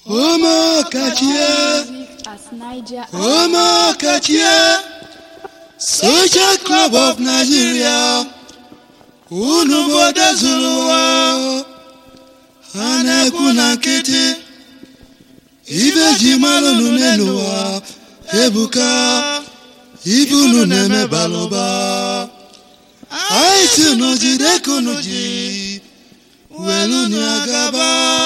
Omakachie, Music as Niger Omakachie, Social Club of Nigeria, unu bodo zuru ụwa, ha na-ekwu na nkịtị, ibe ji mara unu n'elu ụwa, ebuka, ibe unu na-eme balụba, anyị si unu jide ka unu ji, welu unu agaba.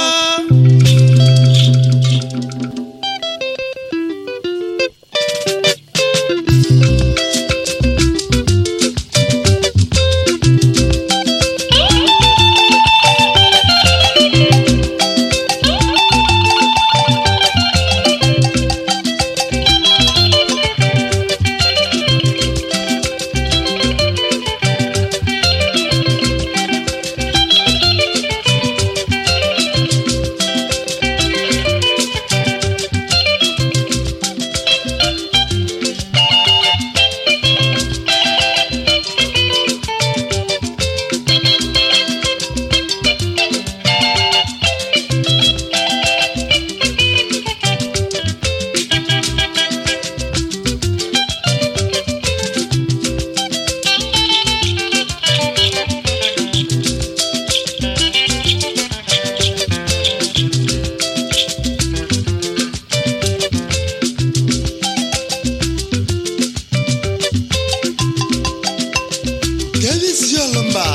Davis Yolomba,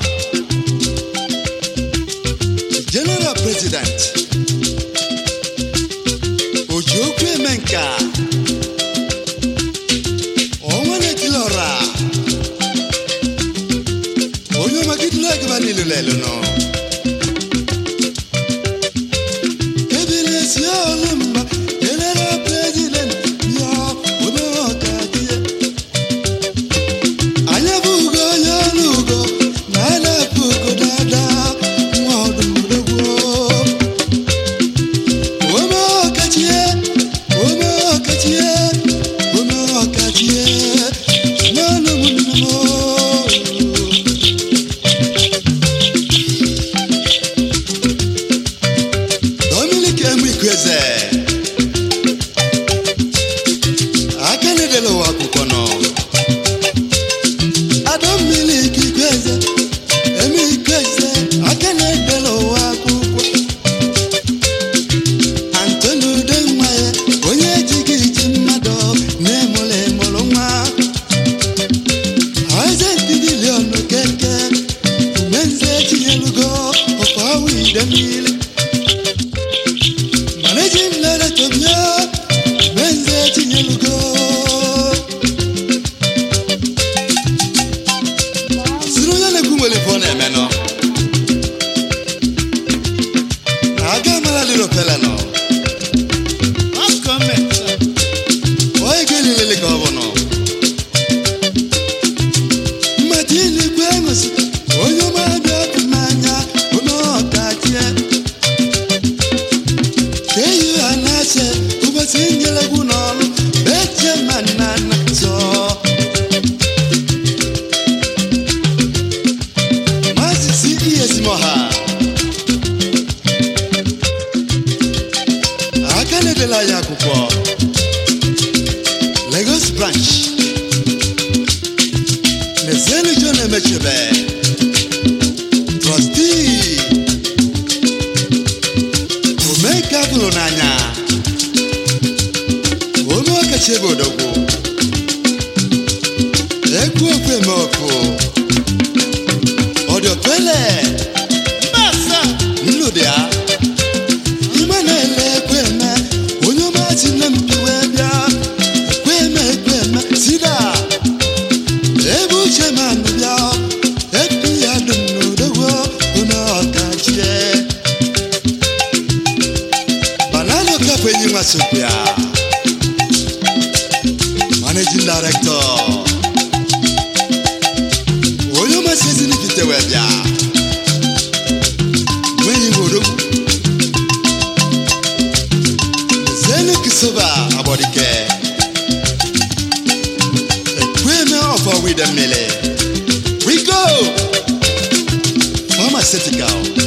General President, Ojokwe Menka, Onwane Kilora, Onyo Magidula Gabanilu Lelono, Davis Yolomba, General President, Yo, Onokatie. Anyị abụghị onye ọrụ ugo na a na-apụ ugo dada nwa ọdụmdogwo ome ọkachie ome ọkachie ome ọkachie n'ọnụ ụmụnne m Dominic Emekweze aka na-edela ụwa akwụkwọ nọ Adammiri Ikweze, Emi Ikweze, aka na-edela ụwa akwụkwọ. Antoni Udenwa ya, onye ejighị iji mmadụ na-emụrụ emụrụ nwa. Isaac Bilion Okeke, Umenze Chinyelugo, ọkwa awụ Idemmili. Managing Director bịa, Umenze Chinyelugo. siri onye na-ekwu nwere ife ọ na-eme nọ aga mara liro pele nọ onye ga-elilele ka ọ bụ nọ mmadụ ilikwe enwesi onye ọma bịa dị n'anya onye ọkachie ka eyi ha na-ache ụbọchị nyelegwu n'ọrụ beche ma nna nna zọọ Maazị C.E.S. Moha aka na-edela ya akwụkwọ Lagos branch Mezienu John Emechebe trọstii Omeka gụrụ n'anya ome ọkachi ebe odogwu ekwu okwu eme okwu ọdọkwele nnụdị ya ime na-ele ekweme onye ọma si na mpiwe bịa ekweme ekweme sida ebe uche ma nụ bịa epi ya dum n'odogwo onye ọkachie banana kafe enyi nwa sokwu ya managing director onye ọmasị ezinifite wee bịa nwenyi nwodogwu zenu kisoba abọdike ekweme ọfọ wide mmiri we go pharmaceutical